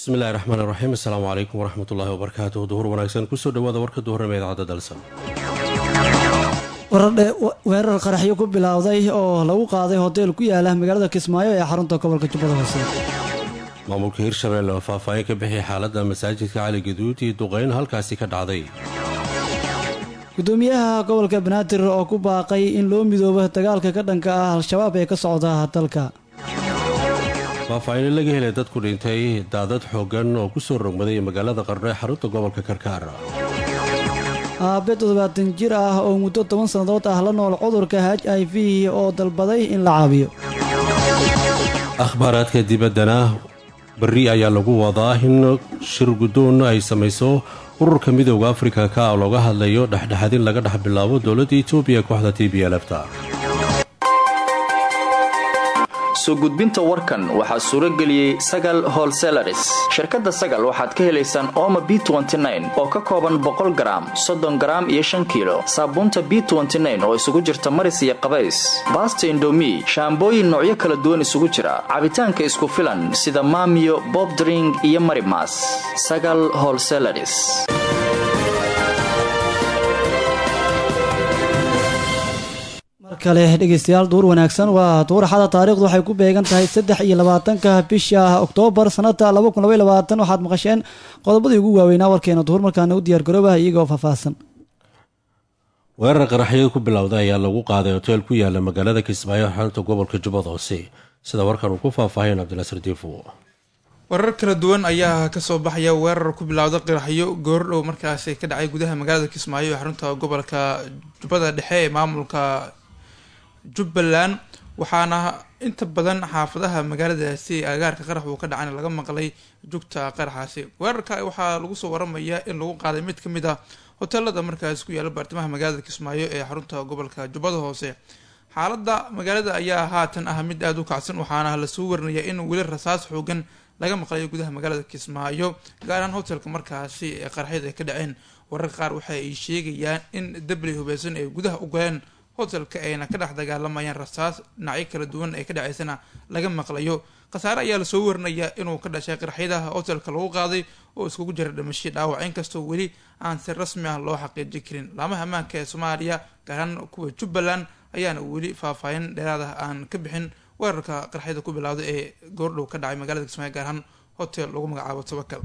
bismillahi raxmaan raxiim assalaamu calaykum waraxmatullaahi wabarakaatuh duhur wanaagsan kusoo dhawaada warka duhurnimo idaacadda dalsan weerar qaraxyo ku bilowday oo lagu qaaday hoteel ku yaala magaalada kismaayo ee xarunta gobolka jubbada hoose maamulka hirshabelle oo faahfaahin ka bixiyay xaaladda masaajidka cali gaduud iyo duqeyn halkaasi ka dhacday gudoomiyaha gobolka banaadir oo ku baaqay in loo midoobo dagaalka ka dhanka ah al-shabaab ee ka socda dalka faahfaahinno laga helay dadku dhintay daadad xooggan oo ku soo rogmaday magaalada qarno ee xarunta gobolka karkaar aabe toddobaatan jir ah oo muddo toban sannadood ah la nool cudurka h i v oo dalbaday in la caabiyo akhbaaraadka dibaddana berri ayaa lagu wadaa in shir guddoon ay samayso ururka midowda afrika ka looga hadlayo dhexdhexadin laga dhex bilaabo dowladda etoobiya kooxda t b lfta soo gudbinta warkan waxaa suuro geliyey sagal holselaris shirkadda sagal waxaad ka helaysaan ooma b oo ka kooban boqol garaam soddon garaam iyo shan kiilo saabuunta b oo isugu jirta maris iyo qabays baasta indomi shaambooyin noocyo kala duwan isugu jira cabitaanka isku filan sida maamiyo bobdring iyo marimas sagal holselaris kale dhegeystayaal duur wanaagsan waa duuraxada taarikhdu waxay ku beegan tahay saddex iyo labaatanka bisha oktoobar sanada laba kun labay labaatan waxaad maqasheen qodobadii ugu waaweynaa warkeena duhur markaana u diyaar garoobaha iyagoo faahfaahsan weerar qaraxyada ku bilowday ayaa lagu qaaday hoteel ku yaala magaalada kismaayo xarunta gobolka jubbada hoose sida warkan uu ku faahfaahayn cabdinaasir diifo warar kala duwan ayaa kasoo baxaya weerar ku bilowda qaraxyo goordhow markaasi ka dhacay gudaha magaalada kismaayo ee xarunta gobolka jubbada dhexe ee maamulka jubbaland waxaana inta badan xaafadaha magaaladaasi agaarka qarax uu ka dhacayna laga maqlay jugta qaraxaasi weerarka waxaa lagu soo waramayaa in lagu qaaday mid kamid ah hoteelada markaasi ku yaala baartamaha magaalada kismaayo ee xarunta gobolka jubbada hoose xaalada magaalada ayaa haatan ah mid aada u kacsan waxaana lasoo warinayaa in weli rasaas xoogan laga maqlayo gudaha magaalada kismaayo gaar ahaan hotelka markaasi ee qaraxyada ay ka dhaceen wararka qaar waxa ay sheegayaan in dabley hubeysan ay gudaha u galeen hotelka ayna ka dhex dagaalamayaan rasaas dhinacyo kala duwan ee ka dhaceysana laga maqlayo khasaare ayaa lasoo warinayaa inuu ka dhashay qaraxyadaha hotelka lagu qaaday oo iskugu jira dhimasho dhaawac inkastoo weli aan si rasmi ah loo xaqiijin karin laamaha ammaanka ee soomaaliya gaaraan kuwa jubbaland ayaana weli faahfaahin dheeraad ah aan ka bixin weerarka qaraxyada ku bilowday ee goordhow ka dhacay magaalada kismaayo gaar ahaan hotel lagu magacaabo tabakal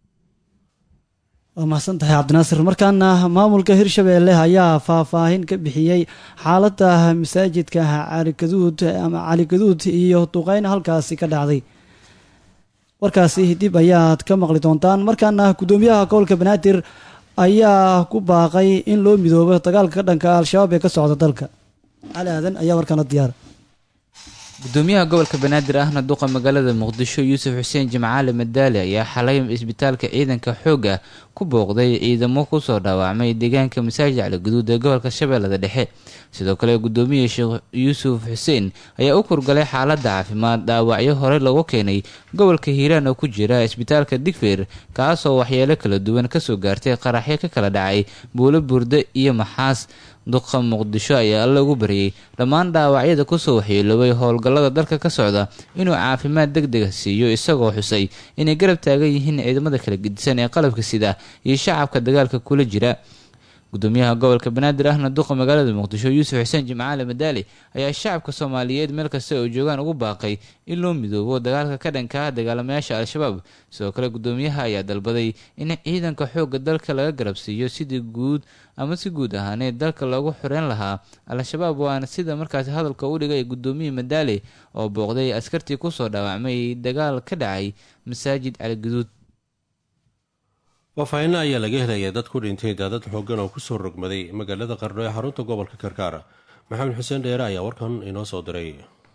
waa mahadsan tahay cabdinaasir markaana maamulka hirshabeelle ayaa faahfaahin ka bixiyey xaaladda masaajidka calikaduud ama calikaduud iyo duqeyn halkaasi ka dhacday warkaasi dib ayaad ka maqli doontaan markaana guddoomiyaha gobolka banaadir ayaa ku baaqay in loo midoobo dagaalka ka dhanka al-shabaab ee ka socda dalka cali aadan ayaa warkaana diyaara gudoomiyaha gobolka banaadir ahna duqa magaalada muqdisho yuusuf xuseen jimcaale madaali ayaa xalay isbitaalka ciidanka xoogga ku booqday ciidamo kusoo dhaawacmay deegaanka masaajid caligaduud ee gobolka shabeellada dhexe sidoo kale gudoomiya sheekh yuusuf xuseen ayaa u kurgalay xaaladda caafimaad dhaawacyo horey lagu keenay gobolka hiiraan oo ku jira isbitaalka digfeer kaasoo waxyeelo kala duwan kasoo gaartay qaraxyo ka kala dhacay buulo burde iyo maxaas duqa muqdisho ayaa alla ugu baryay dhammaan dhaawacyada kusoo waxyeeloobay howlgallada dalka ka socda inuu caafimaad deg dega siiyo isagoo xusay inay garab taagan yihiin ciidamada kala gedisan ee qalabka sida iyo shacabka dagaalka kula jira gudoomiyaha gobolka banaadir ahna duqa magaalada muqdisho yuusuf xuseen jimcaale madaali ayaa shacabka soomaaliyeed meel kasta oo joogaan ugu baaqay in loo midoobo dagaalka ka dhanka ah dagaalamayaasha al-shabaab sidoo kale gudoomiyaha ayaa dalbaday in ciidanka xoogga dalka laga garabsiiyo sidii guud ama si guud ahaaneed dalka loogu xoreyn lahaa al-shabaab waana sida markaasi hadalka u dhigay gudoomiye madaali oo booqday askartii kusoo dhaawacmay dagaal ka dhacay masaajid caligaduud faahfaahinno ayaa laga helaya dad ku dhintay daadad xooggan oo kusoo rogmaday magaalada qarno ee xarunta gobolka karkaar maxamed xuseen dheere ayaa warkan inoo soo diray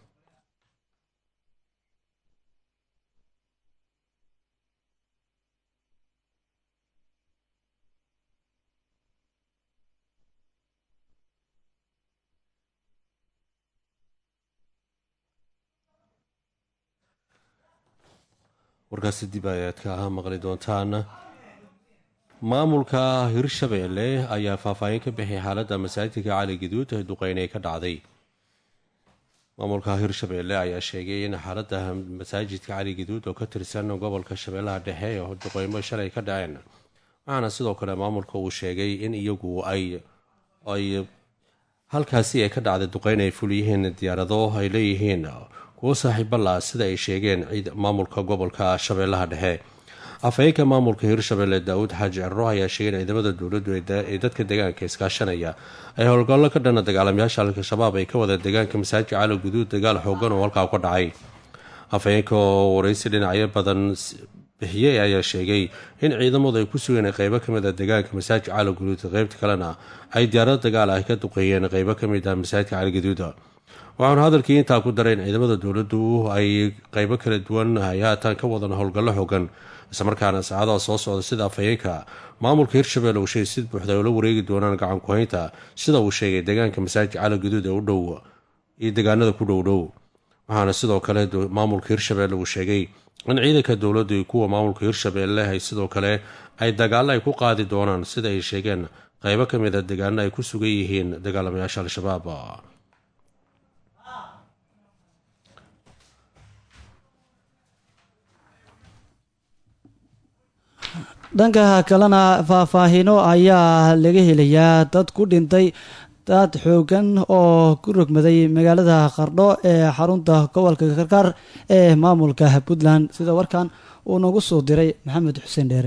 warkaasi dib ayaad ka ahaa maqli doontaan maamulka hirshabeelle ayaa faahfaahin ka bixiyay xaaladda masaajidka cali gaduud ee duqeynay ka dhacday maamulka hirshabeelle ayaa sheegay in xaalada masaajidka cali gaduud oo ka tirsan gobolka shabeellaha dhexe ee duqeymo shalay ka dhaceen waxaana sidoo kale maamulka uu sheegay in iyagu ay ay halkaasi ay ka dhacday duqeyn ay ful yihiin diyaarado ay leeyihiin kuwo saaxiibala sida ay sheegeen maamulka gobolka shabeellaha dhexe afhayeenka maamulka hirshabelle daawud xaaji ciro ayaa sheegay in ciidamada dowladdu ee dadka deegaanka iskaashanaya ay howlgallo ka dhana dagaalamayaasha al-shabaab ay ka wada deegaanka masaajidka cali guduud dagaal xoogan oo halkaa ka dhacay afhayeenka oo waraysi dhinacyo badan bixiyey ayaa sheegay in ciidamadu ay ku sugeen qeybo kamid a deegaanka masaajidka cali guduud qeybta kalena ay diyaarado dagaal ah ka duqeeyeen qeybo kamid ah masaajidka cali guduud waxaanu hadalkii intaa ku daray in ciidamada dowladdu ay qeybo kala duwan ay haatan ka wadan howlgallo xoogan islamarkaana saacadaha soo socda sida afhayeenka maamulka hirshabelle uu sheegay sid buuxda ay ula wareegi doonaan gacan ku-haynta sida uu sheegay deegaanka masaajidka cali guduud ee u dhow iyo deegaanada ku dhowdhow waxaana sidoo kale maamulka hirshabelle uu sheegay in ciidanka dowladdu iyo kuwa maamulka hirshabelle ay sidoo kale ay dagaalo ay ku qaadi doonaan sida ay sheegeen qeybo ka mid a deegaano ay ku sugan yihiin dagaalamayaasha al-shabaab dhanka kalena faahfaahino ayaa laga helayaa dad ku dhintay dad xoogan oo ku rogmaday magaalada qardho ee xarunta gobolka karkaar ee maamulka puntland sida warkan uu nagu soo diray maxamed xuseen dheere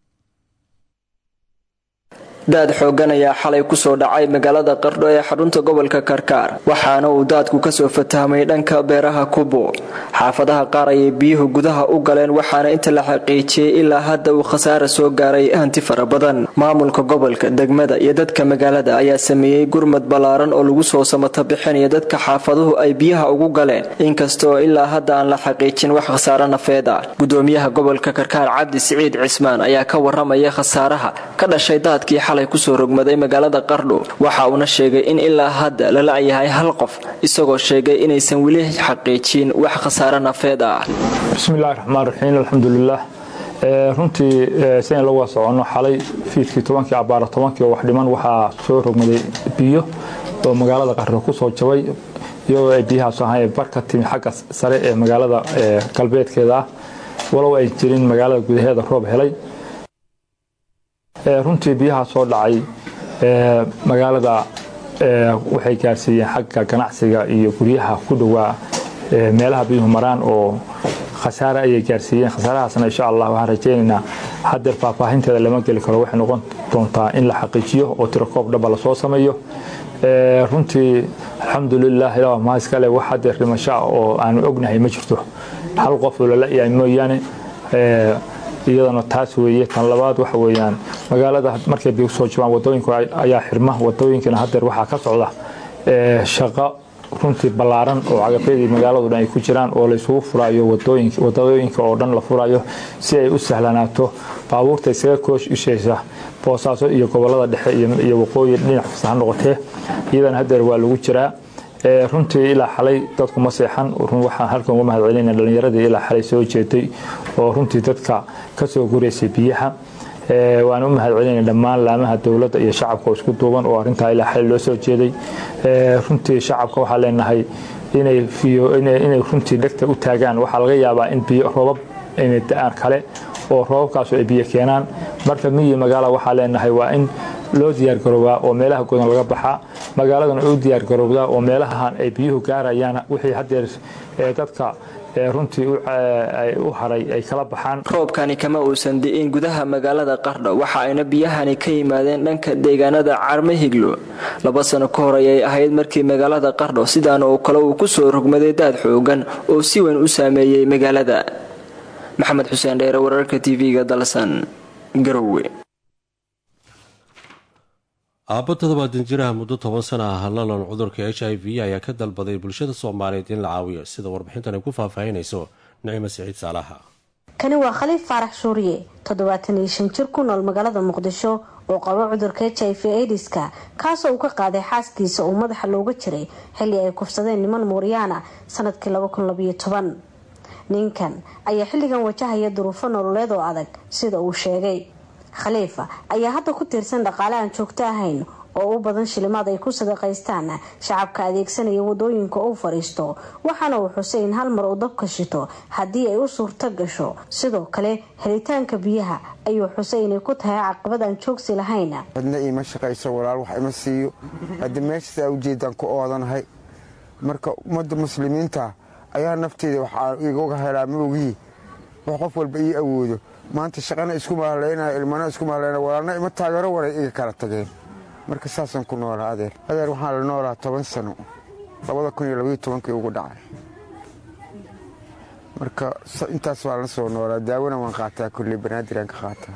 daad xoogan ayaa xalay kusoo dhacay magaalada qardho ee xarunta gobolka karkaar waxaana uu daadku kasoo fatahmay dhanka beeraha kubo xaafadaha qaar ayay biyuhu gudaha u galeen waxaana inta la xaqiijiyey ilaa hadda uu khasaara soo gaaray hanti fara badan maamulka gobolka degmada iyo dadka magaalada ayaa sameeyey gurmad ballaaran oo lagu soo samata bixinaya dadka xaafaduhu ay biyaha ugu galeen inkastoo ilaa hadda aan la xaqiijin wax khasaaro nafeed ah gudoomiyaha gobolka karkaar cabdi siciid cismaan ayaa ka waramaya khasaaraha ka dhashay daadkii xalay kusoo rogmaday magaalada qardho waxa uuna sheegay in ilaa hadda la la-yahay hal qof isagoo sheegay inaysan weli xaqiijin wax khasaaro nafeed ah bismillahi raxmaan raxiim alxamdulilah runtii sidayn la wada soconno xalay fiidkii tobankii abaara tobankii oo wax dhiman waxaa soo rogmaday biyo oo magaalada qardho kusoo jabay iyadoo ay biyahaas ahayn bar ka timi xagga sare ee magaalada galbeedkeeda ah walow ay jirin magaalada gudaheeda roob helay runtii biyaha soo dhacay magaalada waxay gaarsiiyeen xagga ganacsiga iyo guryaha ku dhowaa meelaha biyuhu maraan oo khasaare ayay gaarsiiyeen khasaarahaasna insha allah waxaan rajaynaynaa hadeer faahfaahinteeda lama geli karo waxay noqon doontaa in la xaqiijiyo oo tirakoob dhaba lasoo sameeyo runtii alxamdulilah ilaa mahaiskale wax hadeer dhimasho ah oo aanu ognahay ma jirto hal qof oo lala-yahay mooyaane iyadana taas weeye tan labaad waxa weeyaan magaalada markay biyo soo jabaan wadooyinka ayaa xirma wadooyinkana hadeer waxaa ka socda shaqo runtii ballaaran oo cagafyadii magaaladu dhan ay ku jiraan oo laysugu furayo wadooyinka oo dhan la furayo si ay u sahlanaato baabuurta isaga koosh ishaysa boosaaso iyo gobolada dhexe iyo waqooyi dhinac kasta ha noqotee iyadana hadeer waa lagu jiraa runtii ilaa xalay dadku ma seexan waxaan halkan uga mahad celinaa dhalinyaradii ilaa xalay soo jeeday oo runtii dadka kasoo gureysay biyaha waan u mahad celinaa dhammaan laamaha dowladda iyo shacabka oo isku duuban oo arintaa ilaa xalay loo soo jeeday runtii shacabka waxaa leenahay inay runtii dhegta u taagaan waxaa laga yaabaa in biyo roobab inay da-aan kale oo roobabkaasu ay biyo keenaan marka miyi magaala waxaa leenahay waa in loo diyaargaroobaa oo meelaha godan laga baxaa magaaladana u diyaargarowdaa oo meelahan ay biyuhu gaarayaan wixii hadeer dadka runtii u haray ay kala baxaan roobkani kama uusan di'in gudaha magaalada qardho waxa ayna biyahani ka yimaadeen dhanka deegaanada carme higlo laba sano ka hor ayay ahayd markii magaalada qardho sidaan oo kale uu kusoo rogmaday daad xoogan oo si weyn u saameeyey magaalada maxamed xuseen dheere wararka tv-ga dalsan garowe aabbo toddobaatan jiraha muddo toban sana ah lalan cudurka h i v ayaa ka dalbaday bulshada soomaaliyeed in la caawiyo sida warbixintan ay ku faahfaahinayso nicmo siciid saalaha kani waa khaliif faarax shuuriye toddobaatan iyo shan jir ku nool magaalada muqdisho oo qabo cudurka h i v aidiska kaasoo uu ka qaaday xaaskiisa uu madaxa looga jiray xilli ay kufsadeen niman muuryaana sanadkii ninkan ayaa xilligan wajahaya duruufo nololeed oo adag sida uu sheegay khaliifa ayaa hadda ku tiirsan dhaqaale aan joogto ahayn oo u badan shilimaad ay ku sadaqaystaan shacabka adeegsanaya wadooyinka u fadhiisto waxaana uu xusay in hal mar uu dabka shito haddii ay u suurto gasho sidoo kale helitaanka biyaha ayuu xusay inay ku tahay caqabad aan joogsi lahayn cidna iima shaqayso walaal wax ima siiyo hadda meeshasaa ujeedaan ku oodanahay marka ummadda muslimiinta ayaa nafteeda waxaa igaga helaa maogii wax qof walba ii awoodo maanta shaqana isku mahaleynaya ilmana isku mahaleynaya walaalna ima taageero waray iga kala tageen marka saasaan ku noolaa adeer adeer waxaan la noolaa toban sano labada kun iyo labaiyo tobankii ugu dhacay marka intaas waan la soo noolaa daawona waan qaataa kulley banaadiraan ka qaataa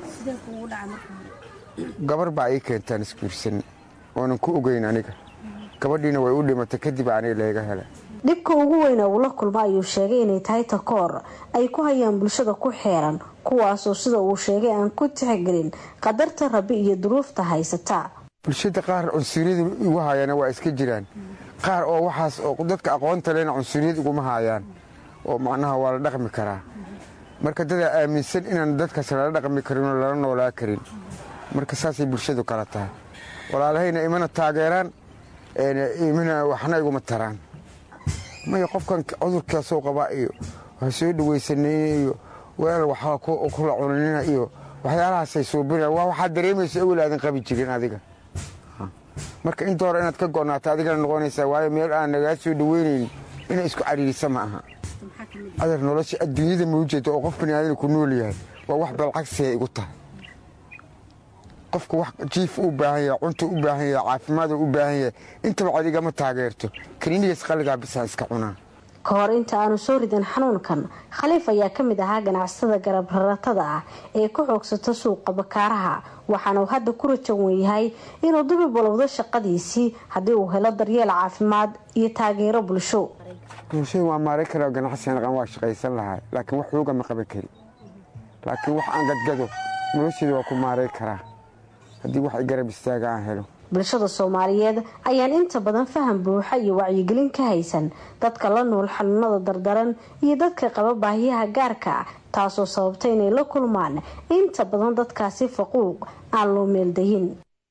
gabar baa ii keentaan isguursan oonan ku ogeyn aniga gabadhiina way u dhimatay kadib aniga layga helay dhibka ugu weyna uu la kulma ayuu sheegay inay tahay takoor ay ku hayaan bulshada ku xeeran kuwaasoo sida uu sheegay aan ku tixgelin qadarta rabi iyo duruufta haysata bulshada qaar cunsuriyada igu hayaana waa iska jiraan qaar oo waxaas oo dadka aqoonta lena cunsuriyad iguma hayaan oo macnaha waa la dhaqmi karaa marka dadaa aaminsan inaan dadkaas lala dhaqmi karin oo lala noolaa karin marka saasay bulshadu kala tahay walaalahayna imana taageeraan imana waxna iguma taraan maya qofkan cudurkaasoo qabaa iyo wax soo dhawaysanayna iyo weel waxaa kula cunanina iyo waxyaalahaasay suubinayaan waa waxaad dareemaysa awel aadan qabi jirin adiga marka inta hore inaad ka go'naato adigana noqonaysaa waayo meel aan nagaa soo dhaweynaynin inay isku cariirisa ma aha adeer nolosha adduunyada maujeeda oo qof baniaadana ku nool yahay waa wax balcagsiya igu tahay qofka wax jiif u baahan yahay cunta u baahan yahay caafimaada u baahan yahay intaba cod igama taageerto kaniinigas qalligaa bisaan iska cunaa ka hor inta aanu soo ridan xanuunkan khaliif ayaa ka mid ahaa ganacsatada garab raratada ah ee ku xoogsato suuqa bakaaraha waxaana uu hadda ku rajawan yahay inuu dubi balowdo shaqadiisii haddii uu helo daryeel caafimaad iyo taageero bulsho bulshada waa maaray kara ganacsigan aqan waa shaqaysan lahaa laakiin wax xuuga ma qaban kari laakiin wax aan gadgado nolosheeda waa ku maaray karaa haddii wax i garab istaaga aan helo bulshada soomaaliyeed ayaan inta badan faham buuxa iyo wacyigelin ka haysan dadka la nool xanuunada dardaran iyo dadka qaba baahiyaha gaarka ah taasoo sababta inay la kulmaan inta badan dadkaasi faquuq aan loo meeldayin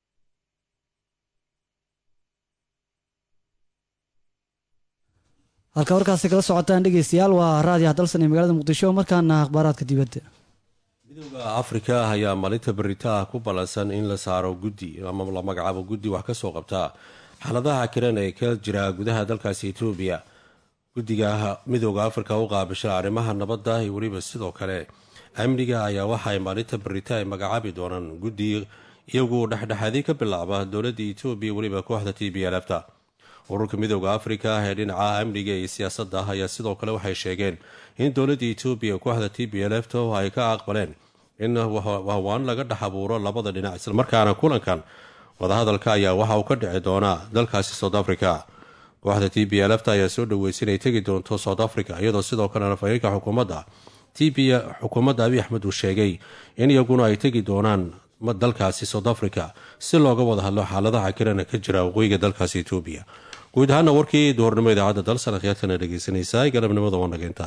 halka warkaasi kala socotaan dhegeystayaal waa raadiyaha dalsan ee magaalada muqdisho markaana akhbaaraadka dibadda midooda afrika ayaa maalinta beritaah ku ballansan in la saaro guddi ama la magacaabo guddi wax ka soo qabta xaaladaha kiran ee ka jira gudaha dalkaasi etoobiya guddiga midooda afrika u qaabisha arrimaha nabadda iyo weliba sidoo kale amniga ayaa waxa ay maalinta berita ay magacaabi doonaan guddi iyagu dhexdhexaadii ka bilaaba dowladda etoobiya weliba kooxda t b lfta ururka midooda afrika ee dhinaca amniga iyo siyaasadda ayaa sidoo kale waxay sheegeen in dowladda etoobiya kooxda t b lfta ay ka aqbaleen in wahwaan laga dhex abuuro labada dhinac islamarkaana kulankan wadahadalka ayaa waxa uu ka dhici doonaa dalkaasi south africa kooxda t b lfta ayaa soo dhaweysay inay tegi doonto south africa iyadoo sidoo kalena fariirka xukuumadda t b xukuumadda abiy axmed uu sheegay in iyaguna ay tegi doonaan dalkaasi south africa si looga wada hadlo xaaladaha kirana ka jira waqooyiga dalkaasi etoobiya guud ahaana warkii duhurnimo idaacadda dalsan akhyaartana dhegeysanaysaa galabnimada wanageynta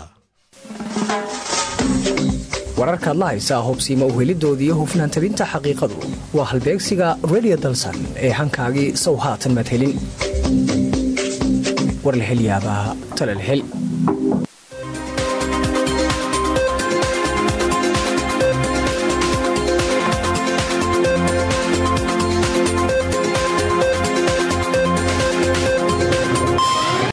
wararkaad la haysaa hubsiima uhelidoodii hufnaan tabinta xaqiiqadu waa halbeegsiga redio dalsan ee hankaagii sow haatan madhelin warlahelyaabaha talalhel